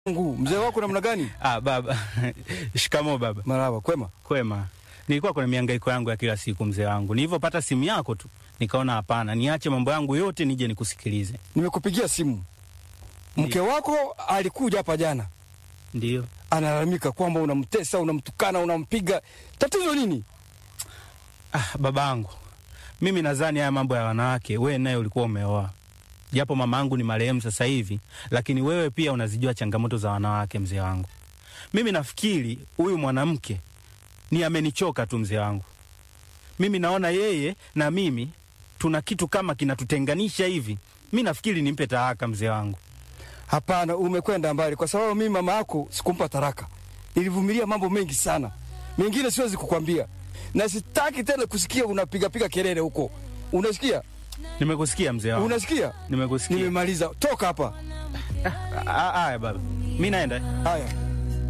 Mungu, mzee wako namna gani? Ah, baba. Shikamo baba. Marhaba, kwema. Kwema. Nilikuwa kuna mihangaiko yangu ya kila siku mzee wangu. Nilivyopata simu yako tu, nikaona hapana, niache mambo yangu yote nije nikusikilize. Nimekupigia simu. Mke wako alikuja hapa jana, Ndio. analalamika kwamba unamtesa, unamtukana, unampiga. Tatizo nini? Ah, babangu. Mimi nadhani haya mambo ya wanawake wewe naye ulikuwa umeoa. Japo mama yangu ni marehemu sasa hivi, lakini wewe pia unazijua changamoto za wanawake mzee wangu. Mimi nafikiri huyu mwanamke ni amenichoka tu mzee wangu. Mimi naona yeye na mimi tuna kitu kama kinatutenganisha hivi. Mi nafikiri nimpe talaka mzee wangu. Hapana, umekwenda mbali, kwa sababu mimi mama yako sikumpa taraka. Nilivumilia mambo mengi sana, mengine siwezi kukwambia, na sitaki tena kusikia unapigapiga kelele huko. Unasikia? Nimekusikia mzee wangu. Unasikia? Nimekusikia. Nimemaliza, toka hapa. Ah, Haya baba, mi naenda. Haya.